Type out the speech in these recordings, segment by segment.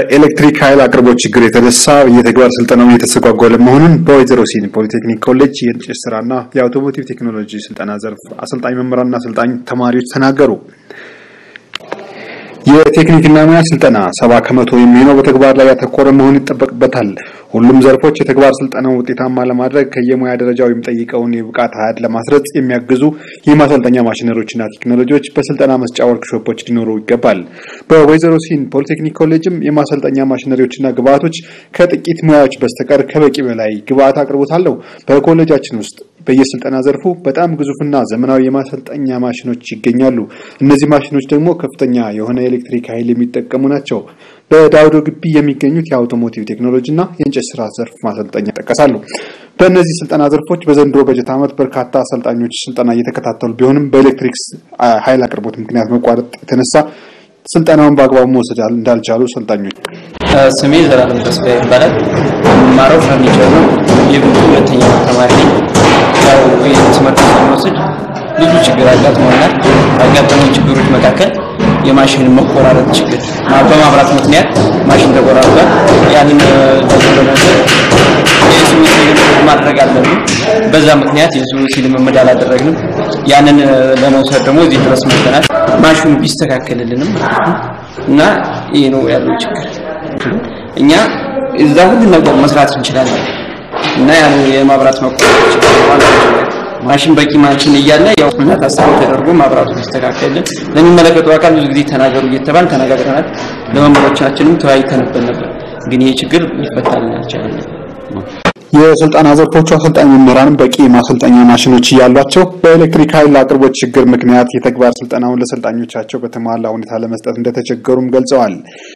በኤሌክትሪክ ኃይል አቅርቦት ችግር የተነሳ የተግባር ስልጠናው እየተስተጓጎለ መሆኑን በወይዘሮ ሲኒ ፖሊቴክኒክ ኮሌጅ የእንጨት ስራና የአውቶሞቲቭ ቴክኖሎጂ ስልጠና ዘርፍ አሰልጣኝ መምህራንና አሰልጣኝ ተማሪዎች ተናገሩ። የቴክኒክና ሙያ ስልጠና ሰባ ከመቶ የሚሆነው በተግባር ላይ ያተኮረ መሆን ይጠበቅበታል። ሁሉም ዘርፎች የተግባር ስልጠናውን ውጤታማ ለማድረግ ከየሙያ ደረጃው የሚጠይቀውን የብቃት አሃድ ለማስረጽ የሚያግዙ የማሰልጠኛ ማሽነሪዎችና ቴክኖሎጂዎች በስልጠና መስጫ ወርክሾፖች ሊኖሩ ይገባል። በወይዘሮ ሲን ፖሊቴክኒክ ኮሌጅም የማሰልጠኛ ማሽነሪዎችና ግብአቶች ከጥቂት ሙያዎች በስተቀር ከበቂ በላይ ግብአት አቅርቦት አለው። በኮሌጃችን ውስጥ በየስልጠና ዘርፉ በጣም ግዙፍና ዘመናዊ የማሰልጠኛ ማሽኖች ይገኛሉ። እነዚህ ማሽኖች ደግሞ ከፍተኛ የሆነ የኤሌክትሪክ ኃይል የሚጠቀሙ ናቸው። በዳውዶ ግቢ የሚገኙት የአውቶሞቲቭ ቴክኖሎጂና የእንጨት ስራ ዘርፍ ማሰልጠኛ ይጠቀሳሉ። በእነዚህ ስልጠና ዘርፎች በዘንድሮ በጀት ዓመት በርካታ አሰልጣኞች ስልጠና እየተከታተሉ ቢሆንም በኤሌክትሪክ ኃይል አቅርቦት ምክንያት መቋረጥ የተነሳ ስልጠናውን በአግባቡ መውሰድ እንዳልቻሉ ሰልጣኞች ስሜ ዘላለም ተስፋ ይባላል። የምማረው ፈርኒቸር ነው። የብዙ ሁለተኛ ተማሪ ነኝ። ያው ይህን ትምህርት ስንወስድ ብዙ ችግር አጋጥሞናል። ካጋጠሙን ችግሮች መካከል የማሽን መቆራረጥ ችግር በማብራት ምክንያት ማሽን ተቆራርጧል። ያንን ለመውሰድ የሱሲ ልምምድ ማድረግ አለብን። በዛ ምክንያት የሱሲ ልምምድ አላደረግንም። ያንን ለመውሰድ ደግሞ እዚህ ድረስ መጥተናል። ማሽኑ ቢስተካከልልንም ማለት ነው እና ይሄ ነው ያለው ችግር። እኛ እዛ ሁሉ ነገር መስራት እንችላለን እና ያን የማብራት መቆራረጥ ችግር ማለት ነው። ማሽን በቂ ማሽን እያለ ያው እና ታሳቢ ተደርጎ ማብራቱ ቢስተካከልን ለሚመለከተው አካል ብዙ ጊዜ ተናገሩ እየተባል ተነጋግረናል። ለመምህሮቻችንም ተወያይተንበት ነበር። ግን ይሄ ችግር ሊፈታልን አልቻለም። የስልጠና ዘርፎቹ አሰልጣኝ መምህራን በቂ ማሰልጠኛ ማሽኖች እያሏቸው በኤሌክትሪክ ኃይል አቅርቦት ችግር ምክንያት የተግባር ስልጠናውን ለሰልጣኞቻቸው በተሟላ ሁኔታ ለመስጠት እንደተቸገሩም ገልጸዋል።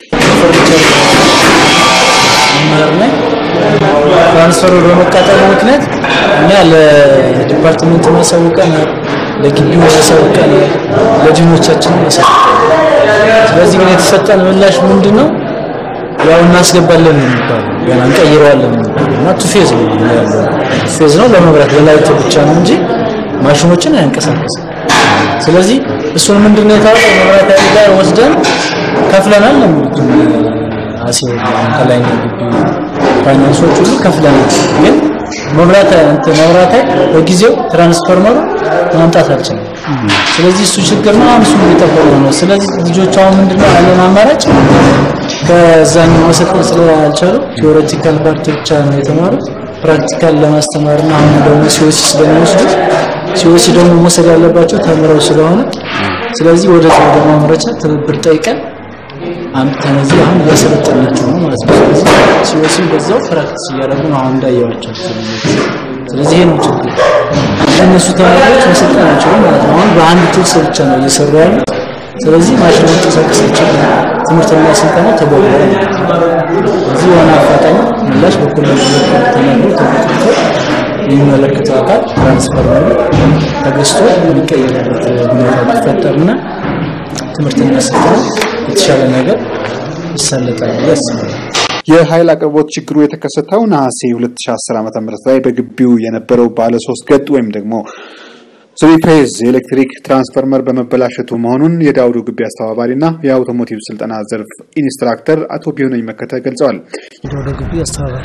መምህር ነኝ። ትራንስፈሩ በመቃጠሉ ምክንያት እኛ ለዲፓርትመንት ማሳውቀን፣ ለግቢው ማሳውቀን፣ ለዲኖቻችን ማሳውቀን። ስለዚህ ግን የተሰጠን ምላሽ ምንድን ነው? ያው እናስገባለን ነው የሚባለው፣ ገና እንቀይረዋለን ነው የሚባለው እና ቱ ፌዝ ነው ያለው። ቱ ፌዝ ነው ለመብራት ለላይት ብቻ ነው እንጂ ማሽኖችን አያንቀሳቀስም። ስለዚህ እሱን ምንድን ነው የታወቀው መብራት ኃይል ጋር ወስደን ከፍለናል ነው የሚሉት አሲው ከላይኛው ግቢ ፋይናንሶች ሁሉ ከፍለናል። ግን መብራት እንትን መብራት ኃይል በጊዜው ትራንስፎርመሩ ማምጣት አልቻለም። ስለዚህ እሱ ችግር ነው። አሁን እሱን እየጠበቁ ነው። ስለዚህ ልጆቹ አሁን ምንድነው ያለን አማራጭ ከዛኛው መሰልጠን ስላልቻሉ ቲዎሬቲካል ፓርት ብቻ ነው የተማሩት። ፕራክቲካል ለማስተማርና አሁን ደግሞ ሲኦሲ ስለሚወስዱ ሲኦሲ ደግሞ መውሰድ ያለባቸው ተምረው ስለሆነ ስለዚህ ወደዛ ወደ ማምረቻ ትብብር ጠይቀን አምጥተን እዚህ አሁን እያሰለጠናቸው ነው ማለት ነው። ስለዚህ ሲኦሲም በዛው ፕራክቲስ እያደረጉ ነው አሁን እንዳየዋቸው። ስለዚህ ይሄ ነው ችግር። እነሱ ተማሪዎች መሰልጠን አይችሉም ማለት ነው። አሁን በአንድ ቱልስ ብቻ ነው እየሰሩ ያሉት። ስለዚህ ማሽን መንቀሳቀስ አይችልም። ትምህርትና ስልጠና ተጓጉሏል። እዚህ የሆነ አፋጣኝ ምላሽ በኮሌጅ በኩል ተነግሮ ተመልክቶ የሚመለከተው አካል ትራንስፈርመሩ ተገዝቶ የሚቀየርበት ሁኔታ ቢፈጠርና ትምህርትና ስልጠና የተሻለ ነገር ይሳለጣል ብዬ አስባለሁ። የኃይል አቅርቦት ችግሩ የተከሰተው ነሐሴ 2010 ዓ.ም ላይ በግቢው የነበረው ባለ ሶስት ገጥ ወይም ደግሞ ስሪ ፌዝ የኤሌክትሪክ ትራንስፎርመር በመበላሸቱ መሆኑን የዳውዶ ግቢ አስተባባሪና የአውቶሞቲቭ ስልጠና ዘርፍ ኢንስትራክተር አቶ ቢሆነኝ መከተ ገልጸዋል። የዳውዶ ግቢ አስተባባሪ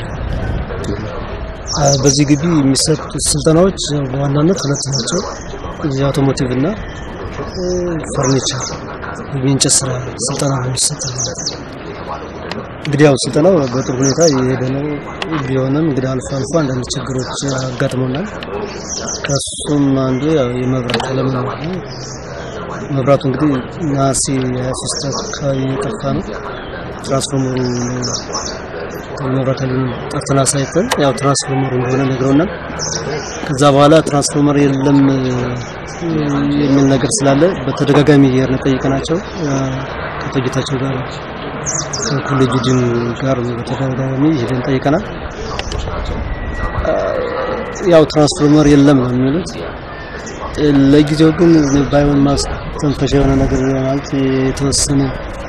በዚህ ግቢ የሚሰጡ ስልጠናዎች በዋናነት ሁለት ናቸው። የአውቶሞቲቭ እና ፈርኒቸር የእንጨት ስራ ስልጠና ነው የሚሰጠው። እንግዲህ ያው ስልጠናው በጥሩ ሁኔታ የሄደ ነው ቢሆንም እንግዲህ አልፎ አልፎ አንዳንድ ችግሮች አጋጥመናል። ከሱም አንዱ ያው የመብራት አለመኖር ነው። መብራቱ እንግዲህ ነሐሴ 23 አካባቢ የጠፋ ነው። ትራንስፎርመሩ መብራት ኃይሉን ጠርተን አሳይተን ያው ትራንስፎርመሩ እንደሆነ ነግረውናል። ከዛ በኋላ ትራንስፎርመር የለም የሚል ነገር ስላለ በተደጋጋሚ እየሄድን ጠይቀናቸው ከአቶ ጌታቸው ጋር ከኮሌጅ ዲን ጋር በተደጋጋሚ ሄደን ጠይቀናል። ያው ትራንስፎርመር የለም ነው የሚሉት። ለጊዜው ግን ባይሆን ማስተንፈሻ የሆነ ነገር ማለት የተወሰነ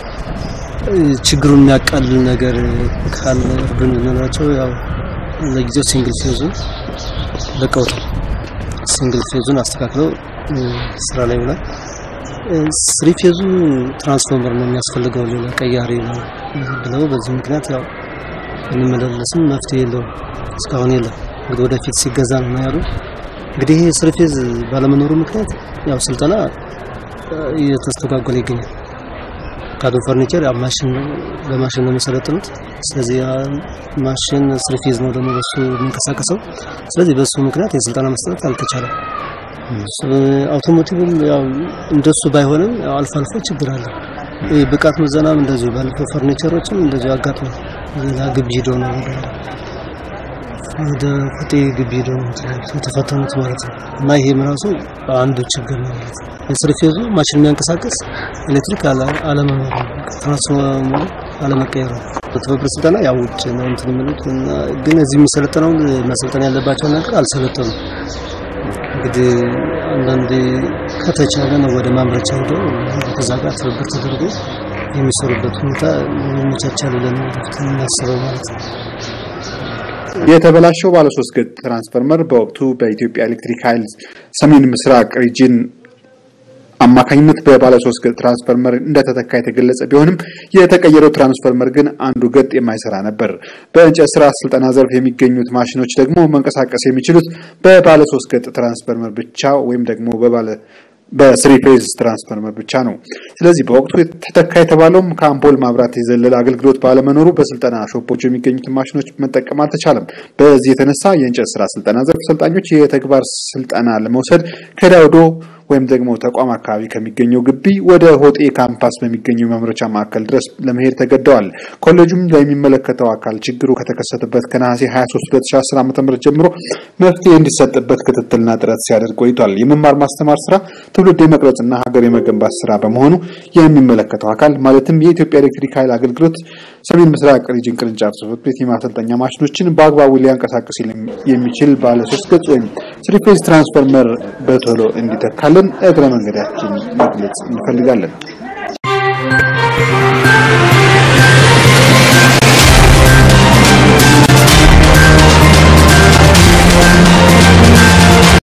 ችግሩን የሚያቃልል ነገር ካለ ብንላቸው ያው ለጊዜው ሲንግል ፌዙን ለቀውታል። ሲንግል ፌዙን አስተካክለው ስራ ላይ ውሏል። ስሪ ፌዙ ትራንስፎርመር ነው የሚያስፈልገው ሌላ ቀያሪ ነው ብለው በዚህ ምክንያት ያው እንመላለስም መፍትሄ የለውም እስካሁን የለም። እንግዲህ ወደፊት ሲገዛ ነው ያሉ። እንግዲህ ይሄ ስሪ ፌዝ ባለመኖሩ ምክንያት ያው ስልጠና እየተስተጓጎለ ይገኛል። ካዶ ፈርኒቸር ያው ማሽን ነው በማሽን ነው የሚሰለጥኑት። ስለዚህ ያ ማሽን ስሪ ፌዝ ነው ደግሞ በሱ የሚንቀሳቀሰው። ስለዚህ በሱ ምክንያት የስልጠና መስጠት አልተቻለም። አውቶሞቲቭም ያው እንደሱ ባይሆንም ያው አልፎ አልፎ ችግር አለ። ይህ ብቃት ምዘናም እንደዚሁ ባለፈው ፈርኒቸሮችም እንደዚሁ አጋጥሞ ሌላ ግቢ ሄደው ነው ወደ ወደ ቁጤ ግቢ ሄደው ነው የተፈተኑት ማለት ነው። እና ይሄም ራሱ አንዱ ችግር ነው ማለት ነው። የስሪ ፌዙ ማሽን የሚያንቀሳቅስ ኤሌክትሪክ አለመኖሩ ትራንስፎርመሩ አለመቀየሩ በትብብር ስልጠና ያው ውጭ ነው እንትን የሚሉት እና ግን እዚህ የሚሰለጠነውን መሰልጠን ያለባቸውን ነገር አልሰለጠኑም። እንግዲህ አንዳንዴ ከተቻለ ነው ወደ ማምረቻ ሄደው ከዛ ጋር ትብብር ተደርጎ የሚሰሩበት ሁኔታ ይመቻቻል ብለን ወደፊት የምናስበው ማለት ነው። የተበላሸው ባለሶስት ገጽ ትራንስፈርመር በወቅቱ በኢትዮጵያ ኤሌክትሪክ ኃይል ሰሜን ምስራቅ ሪጅን አማካኝነት በባለሶስት ገጽ ትራንስፈርመር እንደተተካ የተገለጸ ቢሆንም የተቀየረው ትራንስፈርመር ግን አንዱ ገጥ የማይሰራ ነበር። በእንጨት ስራ ስልጠና ዘርፍ የሚገኙት ማሽኖች ደግሞ መንቀሳቀስ የሚችሉት በባለሶስት ገጽ ትራንስፈርመር ብቻ ወይም ደግሞ በባለ በስሪ ፌዝ ትራንስፈርመር ብቻ ነው። ስለዚህ በወቅቱ ተተካ የተባለውም ከአምፖል ማብራት የዘለለ አገልግሎት ባለመኖሩ በስልጠና ሾፖች የሚገኙትን ማሽኖች መጠቀም አልተቻለም። በዚህ የተነሳ የእንጨት ስራ ስልጠና ዘርፍ ሰልጣኞች የተግባር ስልጠና ለመውሰድ ከዳውዶ ወይም ደግሞ ተቋም አካባቢ ከሚገኘው ግቢ ወደ ሆጤ ካምፓስ በሚገኘው የማምረቻ ማዕከል ድረስ ለመሄድ ተገደዋል። ኮሌጁም ለሚመለከተው አካል ችግሩ ከተከሰተበት ከነሐሴ 23 2010 ዓ.ም ጀምሮ መፍትሄ እንዲሰጥበት ክትትልና ጥረት ሲያደርግ ቆይቷል። የመማር ማስተማር ስራ ትውልድ የመቅረጽና ሀገር የመገንባት ስራ በመሆኑ የሚመለከተው አካል ማለትም የኢትዮጵያ ኤሌክትሪክ ኃይል አገልግሎት ሰሜን ምስራቅ ሪጅን ቅርንጫፍ ጽሕፈት ቤት የማሰልጠኛ ማሽኖችን በአግባቡ ሊያንቀሳቅስ የሚችል ባለ ሶስት ገጽ ወይም ስሪ ፌዝ ትራንስፎርመር በቶሎ እንዲተካልን እግረ መንገዳችን መግለጽ እንፈልጋለን።